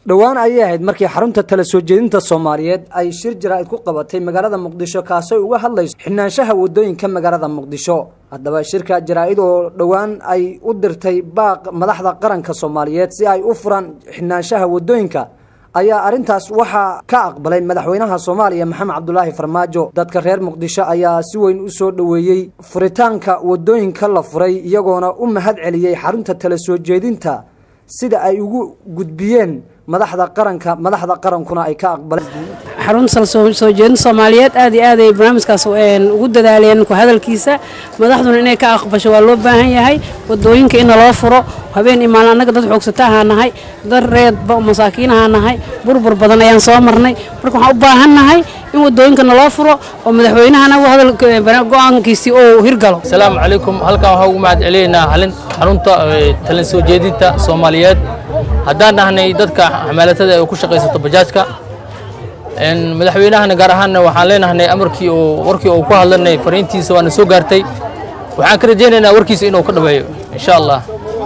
dhowaan ayay ahayd markii xarunta tala soo jeedinta soomaaliyeed ay shir jaraa'id ku qabatay magaalada muqdisho kaasoo uga hadlayso xidhnaanshaha waddooyinka magaalada muqdisho haddaba shirka jaraa'id oo dhowaan ay u dirtay baaq madaxda qaranka soomaaliyeed si ay u furaan xidhnaanshaha waddooyinka ayaa arrintaas waxaa ka aqbalay madaxweynaha soomaaliya maxamed cabdulaahi farmaajo dadka reer muqdisho ayaa si weyn u soo dhoweeyey furitaanka waddooyinka la furay iyagoona u mahad celiyey xarunta tala soo jeedinta sida ay ugu gudbiyeen madaxda qaranka madaxda qarankuna ay ka aqbaleen xarunta soo jeedin soomaaliyeed aad iyo aad ay barnaamijkaas ugu dadaaleen ku hadalkiisa madaxduna inay ka aqbasho waa loo baahan yahay wadooyinka in loo furo habeen imaan annaga dad xoogsata ahaa nahay dad reedba masaakiin ahaa nahay burbur badan ayaan soo marnay marka waxaan u baahan nahay in wadooyinka naloo furo oo madaxweynahana go-aankiisii uu hirgalo asalaamu calaykum halkan waxaan ugu mahad celinaynaa xarunta talin soo jeedinta soomaaliyeed haddaan nahnay dadka xamaalatada ee ku shaqaysato bajaajka madaxweynahana gaar ahaanna waxaan leenahnay amarkii uu warkii uu ku hadlanay fariintiisa waana soo gaartay waxaan ka rajaynaynaa warkiisa inuu ka dhaweeyo insha allah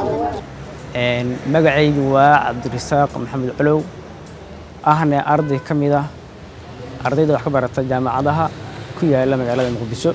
magacaygu waa cabdirasaaq maxamed culow ahna arday ka mid ah ardayda wax ka barata jaamacadaha ku yaala magaalada muqdisho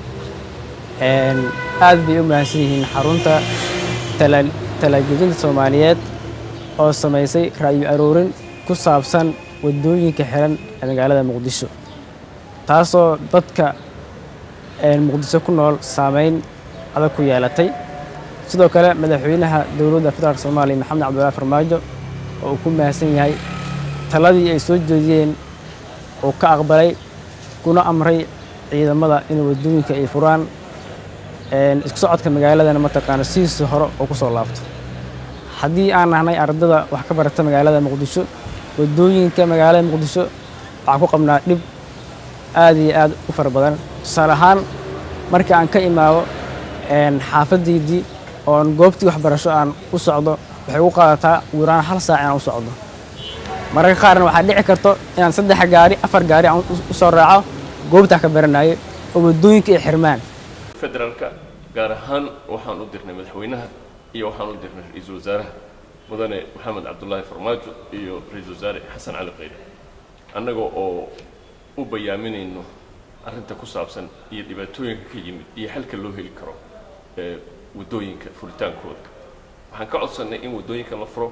aad bay u mahadsan yihiin xarunta talaajejinta soomaaliyeed oo samaysay ra'yu aroorin ku saabsan waddooyinka xiran ee magaalada muqdisho taasoo dadka muqdisho ku nool saameyn adag ku yeelatay sidoo kale madaxweynaha dowladda federaalk soomaaliya maxamed cabdullaahi farmaajo oo uu ku mahadsan yahay taladii ay soo jeediyeen uu ka aqbalay kuna amray ciidamada in waddooyinka ay furaan isku socodka magaaladana mataqaana sidiisii hore oo ku soo laabto haddii aan nahnay ardada wax ka barata magaalada muqdisho waddooyinka magaalada muqdisho waxaan ku qabnaa dhib aad iyo aad u fara badan tusaale ahaan markii aan ka imaado xaafaddaydii oon goobtii waxbarasho aan u socdo waxay ugu qaadataa wiraan hal saac inaan u socdo mararka qaarna waxaa dhici karto inaan saddex gaari afar gaari aan u soo raaco goobtaa ka baranayo oo waddooyinka ay xirmaan federaalka gaar ahaan waxaan u dirnay madaxweynaha iyo waxaan u dirnay ra-iisul wasaaraha mudane maxamed cabdulaahi farmaajo iyo ra-iisul wasaare xasan cali qayre annagoo oo u bayaaminayno arrinta ku saabsan iyo dhibaatooyinka ka yimid iyo xalka loo heli karo ee waddooyinka furitaankooda waxaan ka codsannay in waddooyinka la furo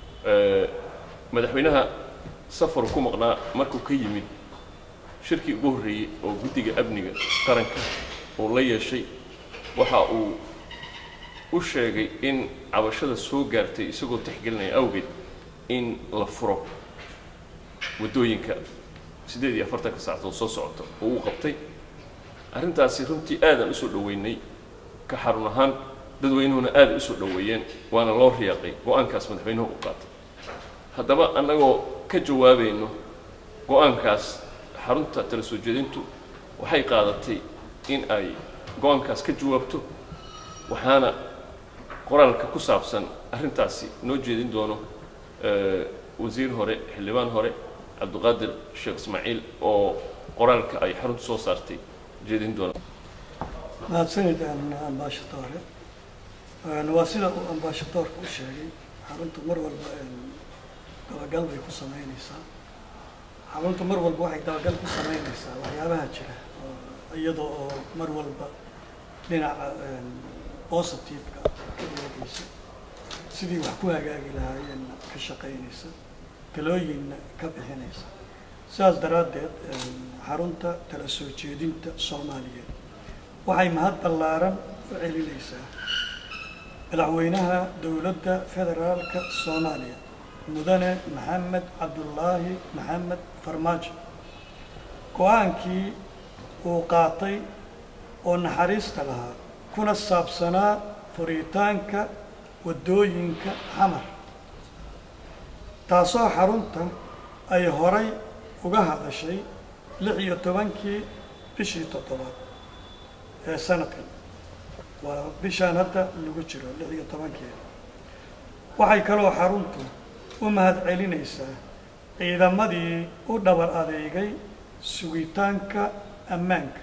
madaxweynaha safaru ku maqnaa markuu ka yimid shirkii ugu horreeyey oo guddiga amniga qaranka uu la yeeshay waxa uu u sheegay in cabashada soo gaartay isagoo tixgelinaya awgeed in la furo waddooyinka siddeed iyo afartanka saacadood soo socoto oo uu qabtay arrintaasi runtii aadaan usoo dhoweynay ka xarun ahaan dadweynuhuna aada usoo dhoweeyeen waana loo riyaaqay go-aankaas madaxweynuhu u qaatay haddaba annagoo ka jawaabayno go-aankaas xarunta tala soo jeedintu waxay qaadatay in ay go-aankaas ka jawaabto waxaana qoraalka ku saabsan arrintaasi noo jeedin doono wasiir hore xildhibaan hore cabdiqaadir sheekh ismaaciil oo qoraalka ay xaruntu soo saartay jeedin doona mahadsanid ambaashatoore waa sida uu ambaashatoorka u sheegay xaruntu mar walba dabagal bay ku samaynaysaa xaruntu mar walba waxay dabagal ku samaynaysaa waxyaabaha jira iyadoo oo mar walba dhinaca positiveka ka eegaysa sidii wax ku hagaagi lahaayeenna ka shaqaynaysa talooyinna ka bixinaysa sidaas daraaddeed xarunta tala soo jeedinta soomaaliyeed waxay mahad ballaaran u celinaysaa madaxweynaha dowladda federaalka soomaaliya mudane maxamed cabdullaahi maxamed farmaajo go-aankii uu qaatay oo naxariista lahaa kuna saabsanaa furitaanka waddooyinka xamar taasoo xarunta ay horay uga hadashay lix iyo tobankii bishii toddobaad ee sanadkan waa bishaan hadda lagu jiro lix iyo tobankeeda waxay kaloo xaruntu u mahad celinaysaa ciidamadii u dhabar adeegay sugitaanka ammaanka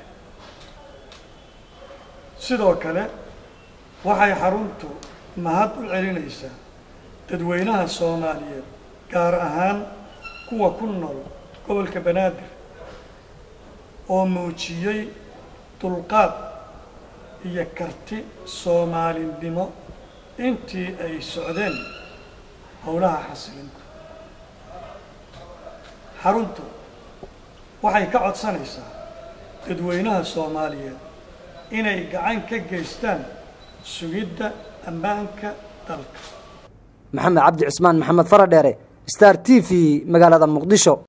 sidoo kale waxay xaruntu mahad u celinaysaa dadweynaha soomaaliyeed gaar ahaan kuwa ku nool gobolka banaadir oo muujiyey dulqaad iyo karti soomaalinimo intii ay socdeen howlaha xasilinta xaruntu waxay ka codsanaysaa dadweynaha soomaaliyeed inay gacan ka geystaan sugidda ammaanka dalka maxamed cabdi cismaan maxamed faradheere star t v magaalada muqdisho